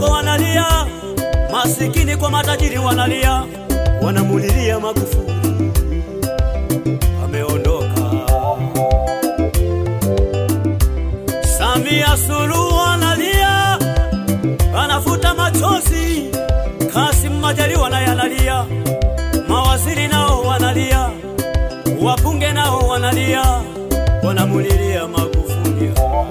wadogo wanalia, masikini kwa matajiri wanalia, wanamulilia Magufuli ameondoka. Samia Suluhu analia, anafuta machozi. Kassim Majaliwa naye analia, mawaziri nao wanalia, wabunge nao wanalia, wanamulilia Magufuli.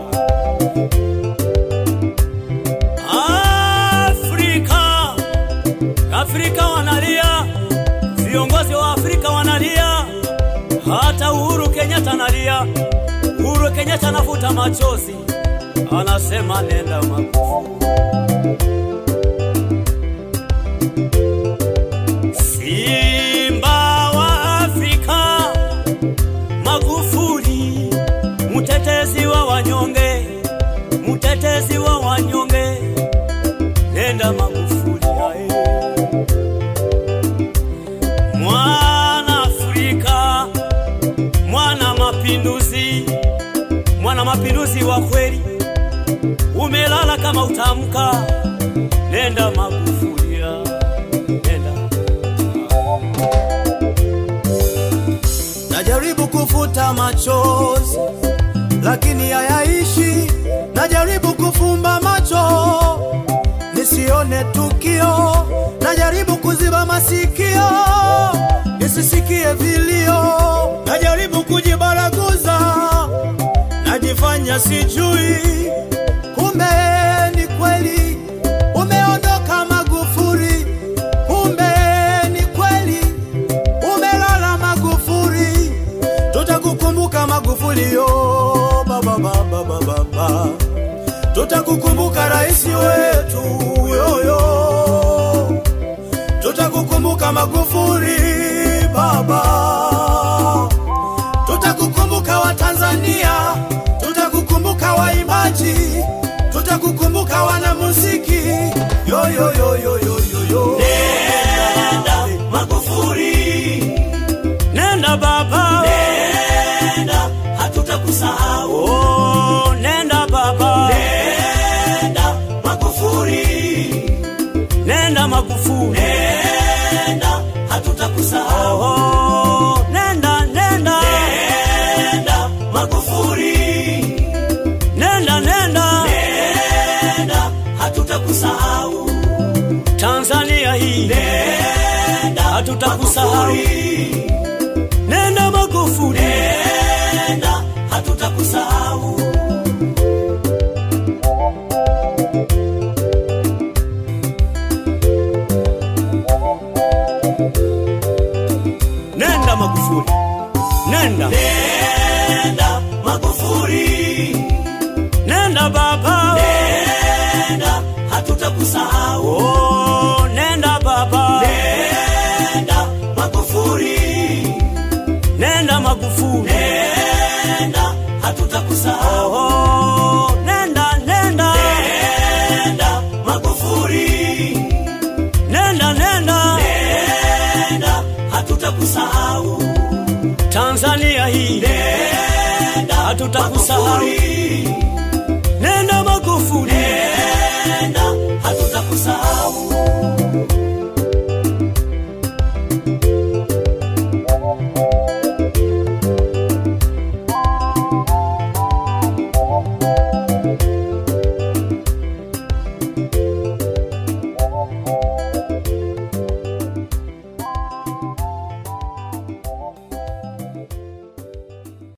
Afrika, Afrika wanalia, viongozi wa Afrika wanalia, hata Uhuru Kenyatta analia. Uhuru Kenyatta anafuta machozi, anasema nenda Magufuli. Simba wa Afrika, Magufuli, mtetezi wa wanyonge, mtetezi wa wanyonge, nenda Magufuli ae. Mwana Afrika, mwana mapinduzi, mwana mapinduzi wa kweli, umelala kama utamka, nenda Magufuli ae. nenda Najaribu kufuta machozi lakini hayaishi. Najaribu kufumba macho nisione tukio. Najaribu kuziba masikio nisisikie vilio. Najaribu kujibaraguza, najifanya sijui, kumbe ni kweli umeondoka Magufuli. Kumbe ni kweli umelala Magufuli, tutakukumbuka Magufuli yo baba baba baba baba, tutakukumbuka rais wetu yoyo, tutakukumbuka Magufuli baba, tutakukumbuka Watanzania, tutakukumbuka waimbaji, tutakukumbuka wanamuziki yo yo yo yo yo yo yo. Nenda Magufuli, nenda baba, nenda hatutakusahau. Oh, nenda baba, nenda Magufuli, nenda Magufuli, nenda hatutakusahau. Oh, nenda nenda, nenda Magufuli, nenda nenda, nenda hatutakusahau. Tanzania hii nenda, hatutakusahau. Nenda Magufuli, nenda, hatutakusahau. Nenda Magufuli, nenda, nenda Magufuli, nenda baba, nenda, hatutakusahau. Oh, nenda baba, nenda Magufuli, nenda Magufuli, nenda, hatutakusahau. Oh, nenda, nenda, nenda Magufuli, nenda, nenda, nenda, hatutakusahau. Tanzania hii, nenda, hatutakusahau.